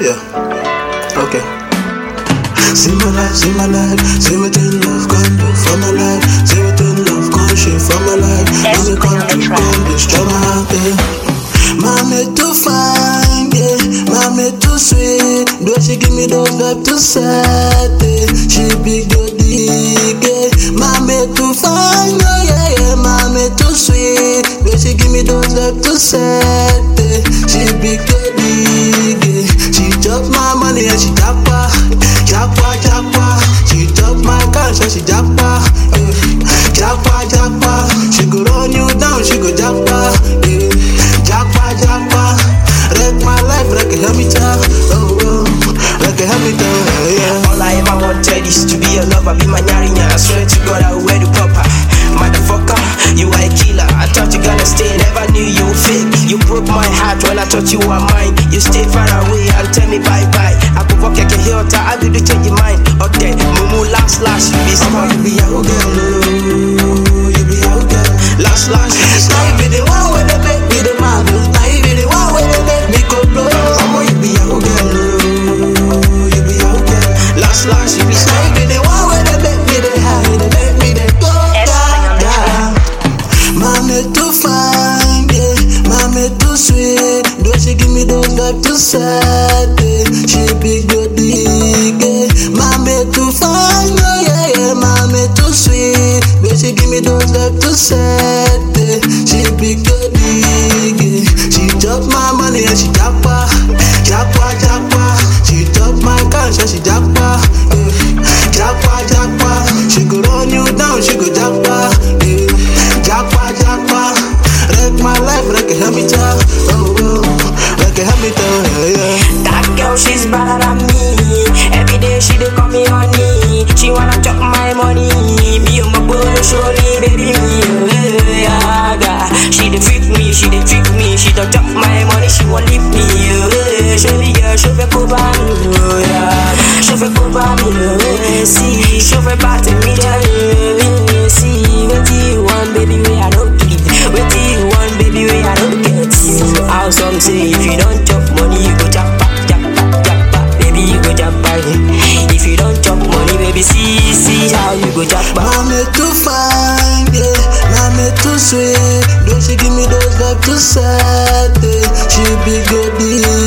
Yeah. Okay. See my life, see my life, see what in love can do for my life, see what in love can shape for my life. Yes, When it we come on to the track. come, destroy my heart, yeah. Mommy too fine, yeah. Mommy too sweet. Do she give me those vibe to set it? She be good, yeah. Mommy too fine, oh yeah, yeah. Mommy too sweet. Do she give me those vibe to set it? She be good, yeah. She chop my money and she japa, japa, japa. She chop my cash and she japa, yeah. japa, japa. She go run you down, she go japa, yeah. japa, japa. Wreck my life, wreck a hamita, oh oh, wreck a hamita, yeah. All I ever wanted is to be a lover, be my nyarinya. I swear to God, I will wear the proper. Motherfucker, you are a killer. I thought you gonna stay, never knew you were fake. You broke my heart when I thought you were mine. You stay far away and tell me bye bye. I could walk like a hill, I will do change your mind. Okay, mumu last last, you be Mama, smart. you be a girl, oh, you be a girl. Last last, you be Now smart. you be the one where they make me the man. Now you be the one where they make me go blow. Mama, you be a girl, oh, you be a girl. Last last, you be Now smart. you be the one where they make me the high, they make me the go Yes, down, I am the down. Mommy too fine, yeah. Mommy too sweet. Do she give me those vibe to set it? She be good, yeah. Mommy too fine, oh yeah, yeah. Mommy too sweet. Do she give me those vibe to set it? She be good, yeah. She chop my money and she japa, japa, japa. She chop my cash and she japa, yeah. japa, japa. She go run you down, she go japa, yeah. japa, japa. Wreck my life, wreck a hamita, oh oh, wreck a hamita, yeah. That girl, she's better than me. Every day she dey call me honey. She wanna chop my money. Be on my bolo, surely, baby me. oh, yeah, yeah. She dey freak me, she dey trick me. She don't chop my money, she won't leave me. oh, Show me girl, show me cover me. oh, yeah. Show me cover me. oh, See, show me part me, yeah. See, what you want, baby, we I don't give. What you want, baby, we I don't get. How some say if you don't chop money, you go jump back, jump back, jump back. Baby, you go jump back. If you don't chop money, baby, see, see how you go jump back. Mommy too fine, yeah. Mommy too sweet. Do she give me those vibe to set it? She be good,